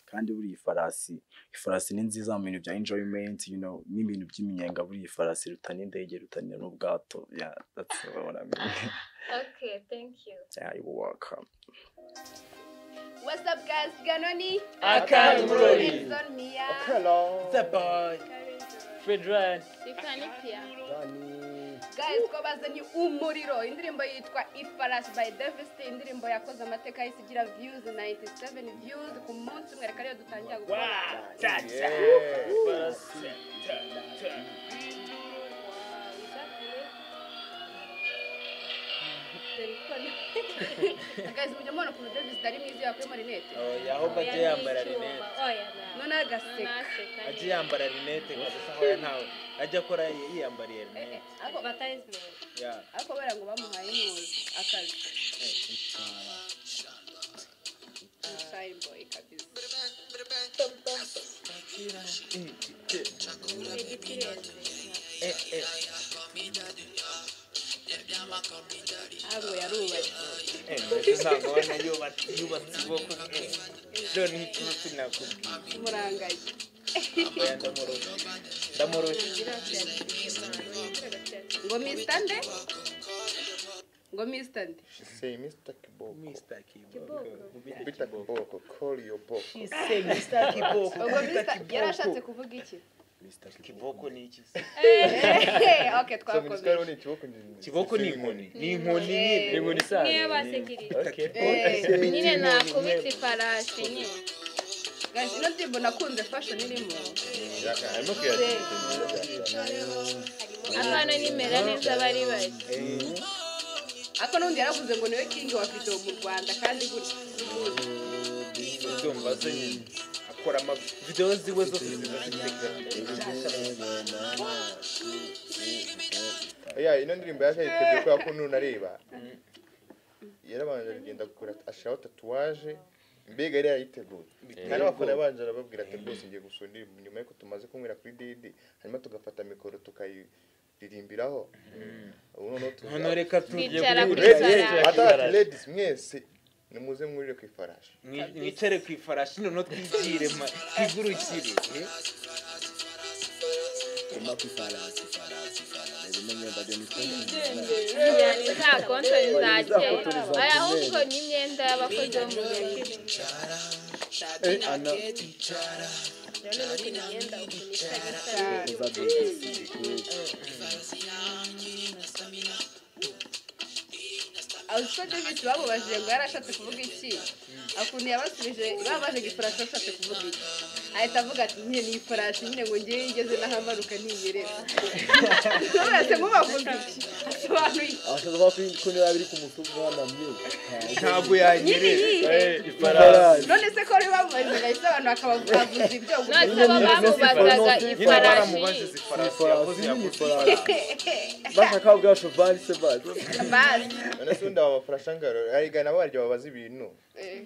kandi buriya ifarasi ifarasi ni nziza mu bintu bya enjoyimenti you know n'ibintu by'iminyenga buriya ifarasi iruta n'indege iruta n'ubwato yeah that's what I mean Okay, thank you. yeah you're welcome What's up, guys? Ganoni. Akan Murori. Edson Mia. Hello. boy. Fred Ryan. Ifani pia. Dani. Guys, ko bazanye umuriro indirimbo yitwa Ifarashi by Davis T, indirimbo yakoze amateka y'isi igira views 97 views ku munsi umwe reka rero dutangira gukora Yeah. dore ko ni- guys mujya mubona ukuntu Davis D ari mwiza yakuyemo rinete ahubwo agiye yambara rinete none agaseka agiye yambara rinete kabisa aho ntawe ajya akora yiyambariye Eh, eh, rinete ako- Yeah. ariko kubera ngo bamuhaye impunzi akazi Shy boy kabisa Eh, eh, ntabwo yarubatse eh, mbese ntabwo abona yubatse yubatse ubwoko bwe none nk'ikibazo nakubwiye umurangaye oya ndamurusha ndamurusha ngo mista nde ngo mista nde Say Mr. Kiboko. Mr. Kiboko Bita Kiboko. Call your boko. She say Mr. Kiboko ubwo mista yari ashatse kuvuga iki Kiboko ni iki se? Eh, ok So when you start twakomeye on it, kiboko ni Kiboko ni inkoni ni inkoni nyine inkoni niyo isanzwe basekirije Okay. Eh, nyine nakubita ifarashi nyine guys, ino ndirimbo nakunze fashion irimo Harimo kuyakira. abana nimera neza bari bari ariko n'undi yaravuze ngo niwe kingi wa video mu rwanda kandi gutya ndumva se nyine akora ama videwo ziwe zose ziba zifite Yeah, ino ndirimbo yaje yitebye kubera ko nuna areba. Yarabanje aragenda kugura ashiraho tatuwaje. Mbega yari yayiteguye. Kandi abafana babanje arababwira ati rwose ngiye gusohora indirimbo nyuma y'uko tumaze kunywera kuri Didi, hanyuma tugafata mikoro tukayiririmbiraho. Ubu noneho tu- hano reka tujye Twicara kuri kuri Ladies, Sarah. ladies, atari ladies mwese nimuze mwurire ku ifarashi Mwi- mwicare ku ifarashi noneho twigire ma twigurukire eh? njyana za kontoni za kera aya ahubwo ni imyenda y'abakozi bo mu bihe rero n'ukuntu imyenda ukuntu isa gisa abaswa davis bamubajije ngo yari ashatse kuvuga iki akuntu yabasubije babaje ngo ifarashi ashatse kuvuga iki ahita avuga ati nyine ni ifarashi nyine ngo ngewe ngeze n'ahamanuka ntiyerera nturetse nk'ubavuga iki asobanuye iki? ashobora kuba ko niba biri ku musozi wanamye ntabwo nyine yanyerera yihe ifarashi none se ko rero bamubaje ngo ahise abantu bakabavuza ibyo ngo none se bo bamubazaga nyine ifarashi baramubaziza ni ifarashi ifarashi yakoze ni yakoze ifarashi bashaka bwa shofari se bazi bazi none se undi abo bafarasha ngaro ariga nabo barya babaza ibintu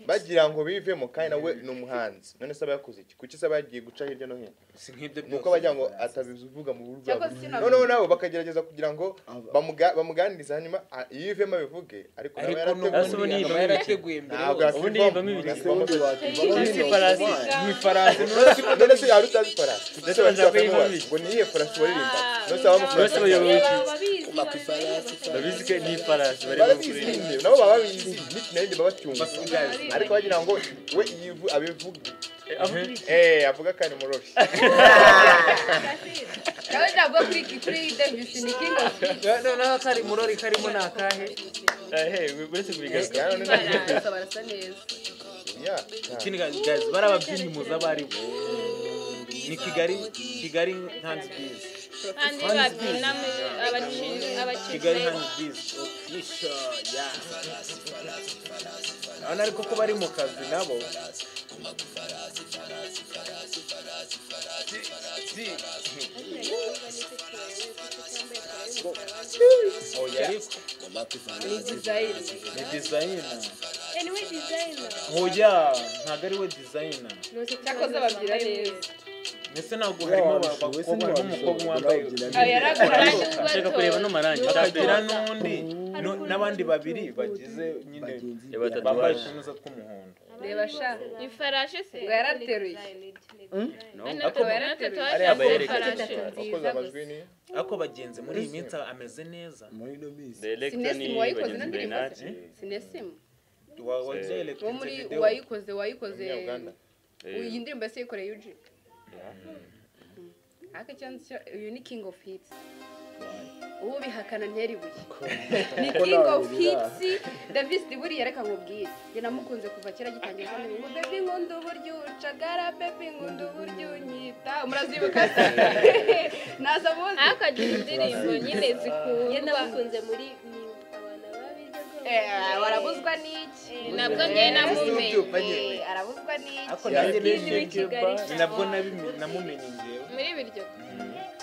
bagira ngo bivemo kandi nawe ni umuhanzi none se aba yakoze iki kuki se aba yagiye guca hirya no hino si nk'ibyo ni uko byose bagira ngo atabivuga mu buryo Cyangwa bwe. se nabo- noneho nabo bakagerageza kugira ngo bamuga- bamuganirize hanyuma a- yivemo abivuge ariko nawe ariko Ese ubundi n'ubundi akaba yivamo iki? yarateguye mbere ntabwo yose ubundi yakivamo. yivamo ibintu Yakivamo ubundi gusa. wakivamo Ni ibintu ifarashi. wakivaho. mu ifarasi none se none se yaba utazi ifarasi ndetse babanza bashaka kuyivamo kumubaza iki? ngo ni iyihe farasi waririmba none se Bose bayoboye abamufarasha iki? babizi babizi ko ni ifarashi barimo barabizi kureba nyine nabo baba babizi niki na yindi baba bacyumva basigaye ariko bagira ngo we yivu abivuge avuga eh avuga kandi murori nawe ntabwo kuri kuri davis ni kingi of Kings. noneho kari murori karimo ni akahe ehe uretse kubigasa ya none Barasa, barasa neza ya ikindi gazi bari ababyinnyi muzi abo ari bo ni kigali kigali hands biz kandi babyina mu- abakinnyi kigali abakinnyi hands biz official ya urabona ariko ko bari mu kazi nabo oya ariko ni dizayini ni dizayina anyway designer oya ntabwo ari we dizayina cyakoze babyina neza ndetse ntabwo harimo abakobwa harimo umukobwa wambaye ayo yaragura Kandi ubato. ashaka kureba n'amarangi hakagira n'undi no- n'abandi babiri bagize nyine batatu bambaye baje. utunuza tw'umuhondo reba sha ifarashi se ngo yarateruye natwe Akaba natwe yarateruye. twaje Ariya mu bayerekeza ifarashi cyane. wakoze amajwi ni ariko bagenzi muri iyi minsi ameze neza muri ino minsi Director sinesimu ni wayikoze bagenzi nandirimbo Bernard sinesimu Wa- wabyeretse uwo muri video. uwayikoze wayikoze umunyabuganda iyi ndirimbo yose yikoreye yuji ariko icyanzu cyo- uyu ni king of hits ubu bihakana ntiyaribuye ni king of hits davis buriya reka nkubwire njye namukunze kuva kera gitangira kandi ngo bebi nkunda uburyo ucagara bebi nkunda uburyo unyita murazibuka se ntaza muzi ariko agira indirimbo nyine Njye zikundwa nabakunze muri ni abantu babirya rwose. Eh, warabuzwa n'iki nabwo njye namumenye Eh, arabuzwa n'iki ariko nanjye Yagiye nishimye. i Kigali. ni nabwo nabimenye- namumenye njyewe muri biryo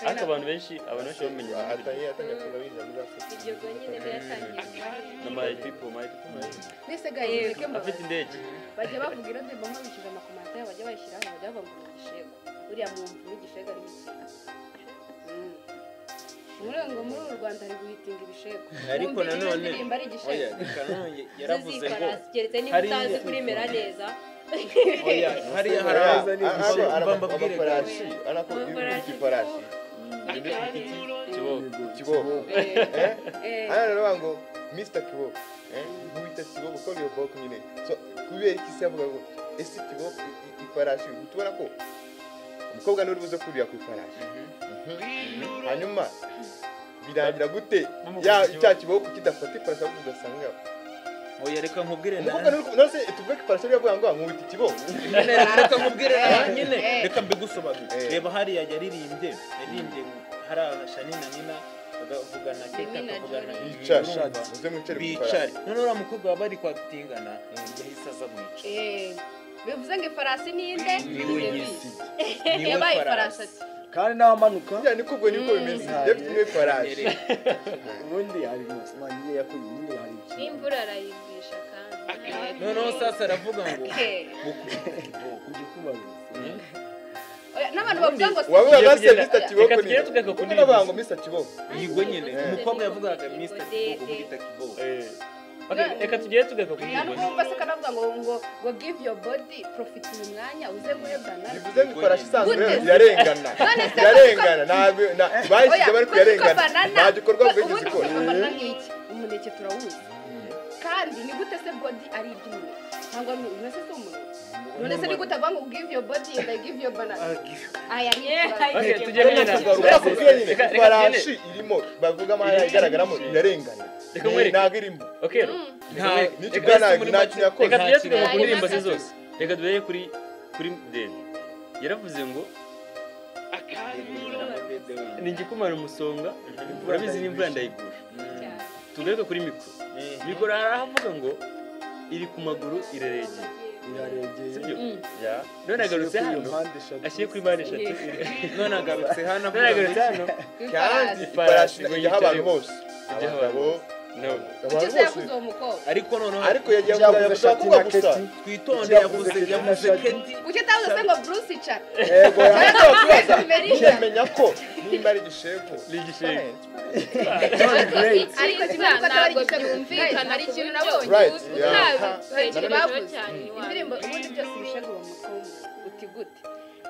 ariko abantu benshi abantu benshi bamenya atangiye atangiye kuza biza muri afurika Iryo rwo nyine byatangiye kuba- na my people my people my people. mbese ga yego afite indege bajya bavuga iyo ndirimbo nkurikije amakomanta yabo bajya bayishyiraho bajya bavuga ngo ni igishego buriya mwumva n'igishego ari iki Mm. muri ngo muri uru rwanda ari guhitinga ibishego ariko Mwumva iyo nanone ndirimbo ari igishego oya reka nanone yaravuze ngo zizifarasi keretse niba hariya- utazi kurimera neza oya hariya hari Oya, abantu a- ako ara- bamba bwire amafarashi arako Amafarashi. ifarashi kibogo kiboko eh Eh, hano rero bavuga ngo mr kiboko eh wita kiboko ko iyo boko nyine so kubera iki se avuga ngo ese kiboko i- i- ifarashi utubona ko umukobwa n'uri buze kurira ku ifarashi Mhm. hanyuma birangira gute Bamukubise ya kiboko. cya kiboko kidafata ifarashi ahubwo ugasanga oya reka nkubwire umukobwa nanone n'uri ku- nose tuvuge ko ifarashi iravuga ngo nkubita ikiboko reka nkubwire nawe nyine eh. reka mbigusobanurire Eh. reba hariya yaririmbye yaririmbye hariya shani na nina bakavugana keke Nina akavugana Jolie. bicare Urumva? muze mwicare ku bicare ifarashi none uriya mukobwa waba ari kwagitingana yahise aza mwica eh, bivuze ngo ifarasi ni inde Niwe nyisi. yabaye ifarasi ati kandi n'abamanuka bya ni kubwo niko bimeze Mm. dufite n'ifarashi ubundi hari umunsi wanjye yakuye nyine hari ikintu n'imvura arayibwisha kandi noneho sasa aravuga ngo "Eh, ujye kubaruza oya, n'abantu bavuga ngo wavuga Tugiye ba se kugenda- mr kiboko reka nyine tugere tugaruka kuko kuri n'abavuga iyi ngo mr kiboko yigwe nyene Eh. umukobwa yavugaga mr kiboko mugita kiboko Eh. Okay, reka tugere tugaruka kuri iyi ntabwo se kanavuga ngo ngo ngo give your body profit uyu mwanya uze guhebana bivuze ngo ifarashi isanzwe Gute? irarengana None se irarengana ntabwo na- Oya, bayishyize bari kuko kuyarengana banana- nta gikorwa ubu- bwigeze ubundi ikora se banana nk'iki umuneke turawuzi kandi ni gute se body ari iby'umuneke cyangwa ni none se si umuneke none se ni gute avuga ngo give your body and I give your banana aya ni Okay, ikibazo. tujye mu inama. Kubera kubwira nyine, Reka- reka ifarashi irimo bavuga amahanga Irarengana. igaragaramo irarengana Reka nkwereke. ntabwo irimo Okay, Ro. Reka Nta- nkwereke. n'icyo bwana nta kintu yakoze reka tujye tugaruka ku Harimo ndirimbo ze akazi. zose reka duhere kuri kuri dede yaravuze ngo ni igikumara umusonga urabizi n'imvura ndayigusha tugaruke kuri mikoro mikoro aravuga ngo iri ku maguru iraregeye biraregeye sibyo Mm. none agarutse hano mpande eshatu ashyire kuri mpande eshatu none agarutse hano none avuga agarutse hano Ifarasi. kandi ifarashi Ifarashi ijyaho abantu yicayeho. bose Ijyaho abagabo no Icyo se abantu bose yavuze uwo mukobwa ariko noneho ariko yagiye yavuze yavuze shati kuba na gusa keti. twitonde yavuze yavuze Keti na yavuze Shadi. keti kuki atavuze se ngo bruce icara yego Ariko twese bimerira. yamenya ko nimba ari igishego ni igishimwe ariko kimwe nuko ataba ari ntabwo igitego byumvikana hari ikintu nabonye Right, yeah. utabikurikije cyane indirimbo ubundi byose ibishego bamukoma uti gute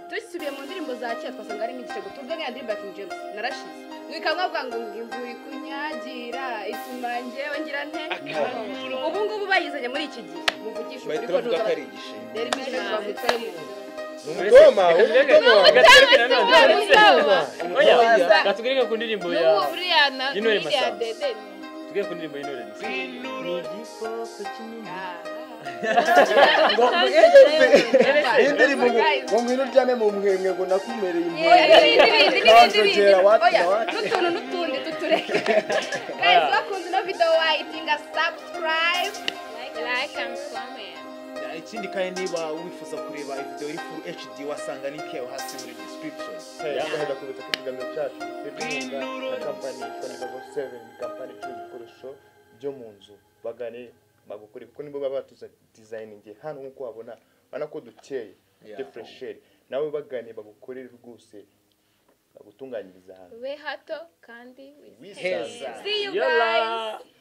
dusubiye mu ndirimbo za kera twasanga harimo igitego tuvuge nk'iya ndirimbo ya king james narashize bikavuga ngo ngo imvura ikunyagira ituma ngewe ngira nte ubu ngubu bayizanye muri iki gihe muvugisha ukuri bahita ko bavuga ko ari igishimwe rero ibishego bavutsemo umudoma umudoma Oya, reka tugaruke ku ndirimbo ya n'ubu uriya na Y'intore uriya Masamba. dede tugaruke ku ndirimbo y'intore ni igikoko kinini iyi ndirimbo ngo ngo ngwino uryame mu mwemwe ngo nakumereye impuhwe n'ibindi n'utuntu n'utundi tutureke guys bakunze ino video wayitinga subscribe like and comment ikindi kandi niba wifuza kureba video iri full hd wasanga link yayo hasi muri description tugahera ku butaka ikiganiro cyacu giterwa inkunga na kampani yitwa Nivabo 7 kampani icuruza ibikoresho byo mu nzu bagane bagukore kuko nibo baba batuza designing hano nk'uko wabona urabona ko dukeye Yeah. defresheri nawe bagane bagukorere rwose bagutunganyiriza ahantu ube hato kandi wisange. wisanze see you Yola. guys